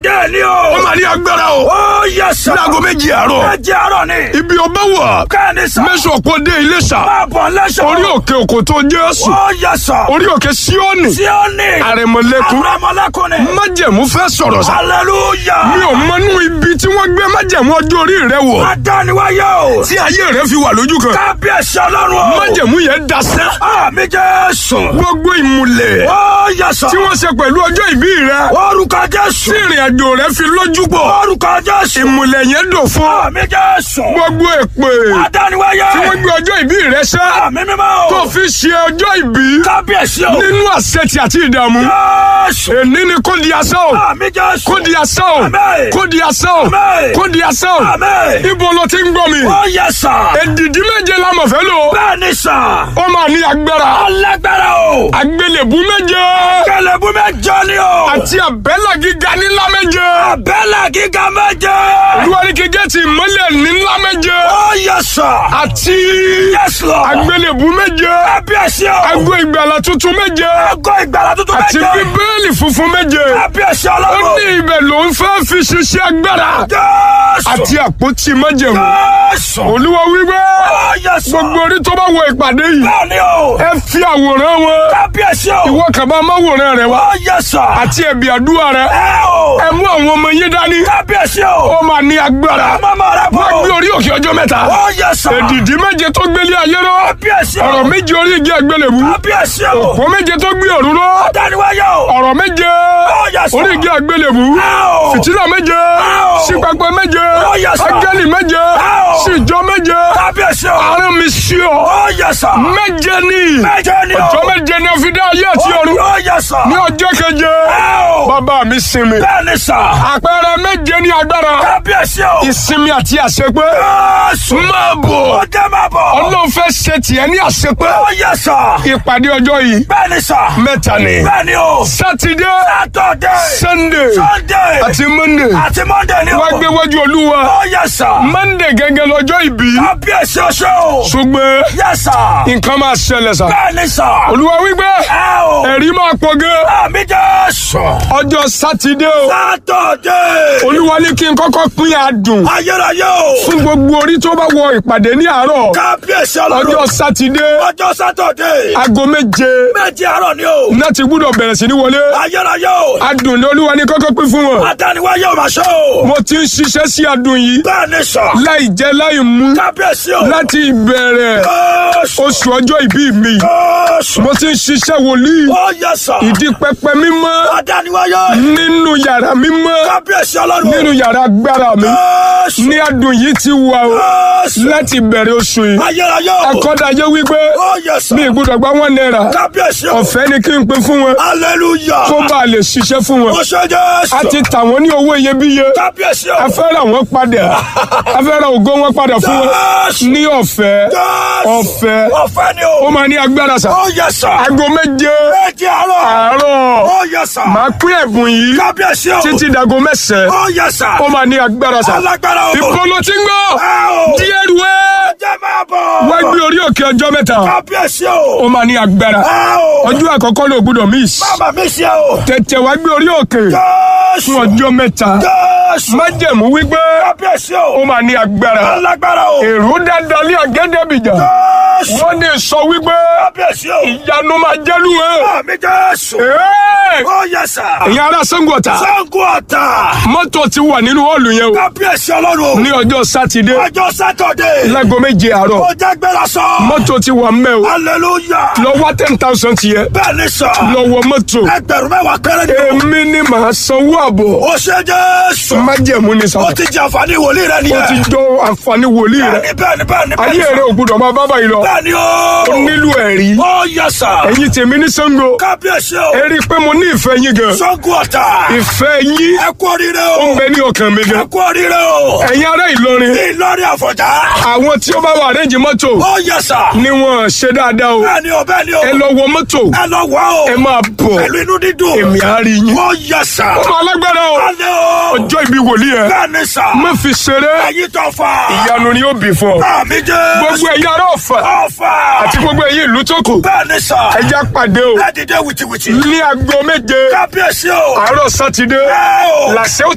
bẹ́ẹ̀ ni o. ó máa ní agbára o. ó yẹ sà. láago méjì àárọ̀. méjì àárọ̀ ni. ibi ọba wà. kẹ́ni sà. mẹ́sàn ọ̀pọ̀ dé Iléṣà. máa bọ̀ lẹ́sọ̀. orí òkè òkò tó Jésù. ó yẹ sà. orí òkè Síónì. tí ó ní. àrẹ̀mọ̀lẹ́kún. àrẹ̀mọ̀lẹ́kún ni. májẹ̀mú fẹ́ sọ̀rọ̀ sá. hallelujah. mi ò mọnú ibi tí wọ́n gbé májẹ̀mú ọjọ́ orí rẹ wọ̀. adániwáyé o. tí ayé rẹ fi wà lójú kan. kábíyèsí ọlọ́run o. májẹ̀mú yẹn dasẹ́. àmì jésù. gbogbo ìmùlẹ̀ ó yẹ sà. tí wọ́n ṣe pẹ̀lú ọjọ́ ìbí rẹ. orúkọ jésù. tí ìrìn àjò rẹ fi lójú pọ̀. orúkọ jésù. ìmùlẹ̀ yẹn dùn fún. àmì jésù. gbogbo èpè adániwáyé. tí wọ́n gbé ọjọ́ ìbí rẹ ṣe. àmì mímọ́ o. tó fi ṣe ọjọ́ ìbí kábíyèsí o. nínú àṣetì àti ìdààmú. jésù. èní ni kò di asán o. àmì jésù. kò di asán o. Àmín. kò di asán o. Àmín. kò di asán o. Àmín. ibo ló ti ń gbọ́ mi. ó yẹ sà. èdìdí méje la mọ̀ fẹ́ lò. bẹ́ẹ̀ ni sà. ó máa ní agbára. alágbára o. àgbélébú méje. kẹlẹ́bù mẹ́jọ ni o. àti àbẹ́là gíga nílá méje. abẹ́là gíga méje. olúwarí kíkẹ́ ti mọ́lẹ̀ nílá méje. ó yẹ sà. àti yes lord. àgbélébú méje. kábíyèsí o. ago ìgbàlà tuntun méje. ago ìgbàlá tuntun àti méje. bíbélì funfun méje. kábíyèsí ó ọlọ́run. ní ibẹ̀ ló ń fẹ́ fi ṣiṣẹ́ agbára. jésù. àti àpótí májẹ̀mú. jésù. olúwa wípé ó yẹ sà. gbogbo orí tó bá wọ ìpàdé yìí. bẹ́ẹ̀ ni o. ẹ fi àwòrán wọn. kábíyèsí o. ìwọ kàbá máwòrán rẹ wá. ó yẹ sà. àti ẹ̀bì àdúrà rẹ. ẹ o. ẹ mú àwọn ọmọ yín dání. kábíyèsí o. ó máa ní agbára. mọ́mọ́ rẹ bọ̀. wọ́n gbé orí òkè ọjọ́ mẹ́ta. ó yẹ sà. èdìdí méje tó gbélé ayé rọ. kábíyèsí o. ọ̀rọ̀ méje orí igi àgbélébú. kábíyèsí o. òpó méje tó gbé ọ̀run rọ. dániwáyé o. ọ̀rọ̀ méje yes, sir. orí igi àgbélébú. Ow. fìtílà méje Ow. sípapẹ méje Oh, yes, sir. áńgẹ́lì méje Ow. síjọ méje kábíyèsí o. àárín mi sí ọ ó yẹ sà. méje ní méje ni o. ọjọ́ méje ní ọfíìdá ayé àti ọ̀run ó yẹ sà. ní ọjọ́ keje Ow. bàbá mi sinmi bẹ́ẹ̀ ni sà. àpẹẹrẹ méje ní agbára kábíyèsí o. ìsinmi àti àṣepé Jésù. máa bọ̀ ó jẹ́ máa bọ̀. ọlọ́run fẹ́ ṣe tiẹ̀ ní àṣepé ó yẹ sà. ìpàdé ọjọ́ yìí bẹ́ẹ̀ ni sà. mẹ́ta ni bẹ́ẹ̀ ni o. sátidé Saturday. sunday Sunday. àti monday àti Monday ni o. wá gbé wájú olúwa ó yẹ sà. monday gẹ́gẹ́ lọ́jọ́ ìbí kábíyèsí oṣù. ṣùgbọ́n yẹ sà. nǹkan máa ṣẹlẹ̀ sá bẹ́ẹ̀ ni sà. olúwa wípé ẹ o. ẹ̀rí máa pọ̀ gan àmì Jésù. ọjọ́ sátidé o Saturday. olúwa ní kí n kọ́kọ́ pín adùn ayérayé o. fún gbogbo orí tó bá wọ ìpàdé ní àárọ̀ kábíyèsí ọjọ́ ọlọ́run. sátidé ọjọ́ Saturday. aago méje méjì àárọ̀ ni o. náà ti gbúdọ̀ bẹ̀rẹ̀ sí ní wọlé ayérayé o. adùn ní olúwa ní kọ́kọ́ pín fún wọn adániwáyé o máa ṣe o. mo ti ń ṣiṣẹ́ sí adùn yìí bẹ́ẹ̀ ni sà. láì jẹ láì mú kábíyèsí o. láti ìbẹ̀rẹ̀ Jésù. oṣù ọjọ́ ìbí mi Jésù. mo ti ń ṣiṣẹ́ wòlíì ó yẹ sà. ìdí pẹpẹ mímọ́ adániwáyé. nínú yàrá mímọ́ kábíyèsí ọlọ́run. nínú yàrá agbára mi Jésù. ní adùn yìí ti wà o Jésù. láti bẹ̀rẹ̀ oṣù yìí ayérayé o. akọ́dayé wípé ó yẹ sà. mi ìgbúdọ̀ gba wọn náírà kábíyèsí o. ọ̀fẹ́ ni kí n pín fún wọn hallelujah. kó bá a lè ṣiṣẹ́ fún wọn ó ṣe Jésù. a ti tà wọ́n ní owó iyebíye kábíyèsí o. a fẹ́ ra wọn padà a fẹ́ ra ògo wọn padà fún wọn Jésù. ní ọ̀fẹ́ Jésù. ọ̀fẹ́ ọ̀fẹ́ ni ó o. máa ní agbára sà ó yẹ sà. aago méje méjì àárọ̀. àárọ̀ ó yẹ sà. máa pín ẹ̀bùn yìí kábíyèsí o. títí dago mẹ́sàn-án ó yẹ sà. ó máa ní agbára sà alágbára o. ìpolo tí ń gbọ́ ẹ o. díẹ̀ rúwẹ́ jẹ́ máa bọ̀. wá gbé orí òkè ọjọ́ mẹ́ta kábíyèsí o. ó máa ní agbára ẹ o. ọjọ́ àkọ́kọ́ ló gbúdọ̀ miss bàbá mi ṣe o. tètè wá gbé orí òkè Jésù. fún ọjọ́ mẹ́ta Jésù. májẹ̀mú wípé kábíyèsí ó o. máa ní agbára alágbára o. èrò dáadáa lé àgẹ́dẹ́bìjà Jésù. wọ́n ní sọ wípé kábíyèsí o. ìyanu máa jẹ́lu ẹ̀ àmì Jésù. Ẹ́ẹ̀! ó yẹ sà. ẹ̀yin ará Ṣàngó Ọ̀tà Ṣàngó Ọ̀tà. mọ́tò ti wà nínú họ́ọ̀lù yẹn o kábíyèsí ọlọ́run o. ní ọjọ́ sátidé ọjọ́ sátọ̀dé. láago méje àárọ̀ ó jẹ́ gbéra sọ. mọ́tò ti wà mẹ́ o hallelujah. lọ wá ten thousand tiẹ̀ bẹ́ẹ̀ ni sọ. lọ wọ mọ́tò ẹgbẹ̀rún mẹ́wàá péré ni o. èmi ni màá sanwó àbọ̀ ó ṣe Jésù. májẹ̀mú ni sọ ó ti jẹ àǹfààní wòlíì rẹ ó nìyẹn. ti jọ àǹfààní wòlíì rẹ bẹ́ẹ̀ni bẹ́ẹ̀ni bẹ́ẹ̀ni ayé rẹ ò gbúdọ̀ máa bá báyìí lọ bẹ́ẹ̀ni o. ó nílò ẹ̀rí ó yẹ sà. ẹ̀yin tèmi ní Ṣàngó kábíyèsí o. ẹ rí i pé mo ní ìfẹ́ yín gan Ṣàngó Ọ̀tà. ìfẹ́ yín ẹ kú oríire ó o. ń bẹ ní ọkàn mi ẹ gan kú oríire o. ẹ̀yin ará Ìlọrin Ìlọrin Àfọ̀njá. àwọn tí ó bá wà àrẹ́jì mọ́tò ó yẹ sà. ni wọ́n ṣe dáadáa o bẹ́ẹ̀ni o bẹ́ẹ̀ni o. ẹ lọ wọ mọ́tò ẹ lọ wá o. ẹ máa bọ̀ pẹ̀lú inú dídùn. èmi á rí yín ó yẹ sà. ó máa lágbára o alẹ́ o. ọjọ́ ìbí wòlíì ẹ bẹ́ẹ̀ni sà. má fi ṣeré ẹ̀yin tó fà. ìyanu ni ó bì fún ọ àmì Jésù. gbogbo ẹ̀yin ará Ọ̀fà ọ̀fà. àti gbogbo ẹ̀yin ìlú tó kù bẹ́ẹ̀ni sà. ẹ já pàdé o ẹ dìde wìtìwìtì. ní aago méje kábíyèsí o. àárọ̀ sátidé ẹ o. làṣẹ ó